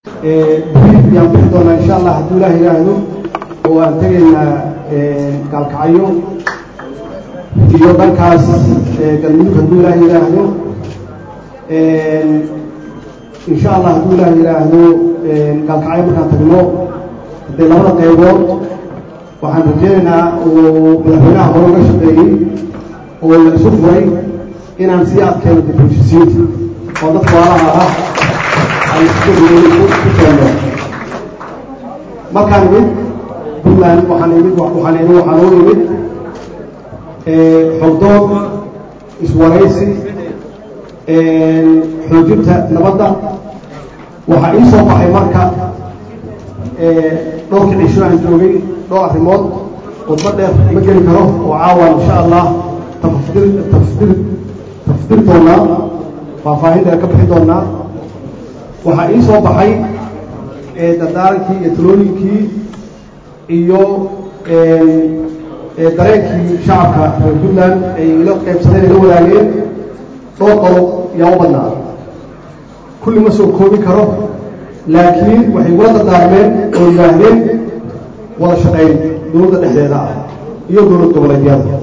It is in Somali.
brief ayaan bixi doonaa insha allah hadduu ilaah yidhaahdo oo aan tegaynaa gaalkacyo iyo dhankaas galmudug hadduu ilaah yidhaahdo insha allah hadduu ilaah yidhaahdo gaalkacyo markaan tagno haddee labada qaybood waxaan rajeynaynaa uu madaxweynaha hore uga shaqeeyey oo la isu furay inaan sii adkeeno difujisiinta oo dadka waalaha ah ay ku keeno markaan imid puntland waxaan imid waxaan imid waxaan u imid xogdoon iswaraysi xoojinta nabadda waxaa ii soo baxay marka dhowrka cisho aan joogay dhowr arrimood wadba dheer ma geli karo oo caawan insha allah tafdir tafdir tafdir doonaa faahfaahinta ka bixi doonaa waxaa ii soo baxay dardaarankii iyo talooyinkii iyo dareenkii shacabka reer puntland ay ila qaybsadeen ay la wadaageen dhowr qodob yaa u badnaa kulli ma soo koobi karo laakiin waxay ugula dardaarmeen oo yidhaahdeen wada shaqayn dowladda dhexdeeda ah iyo dowlad goboleedyada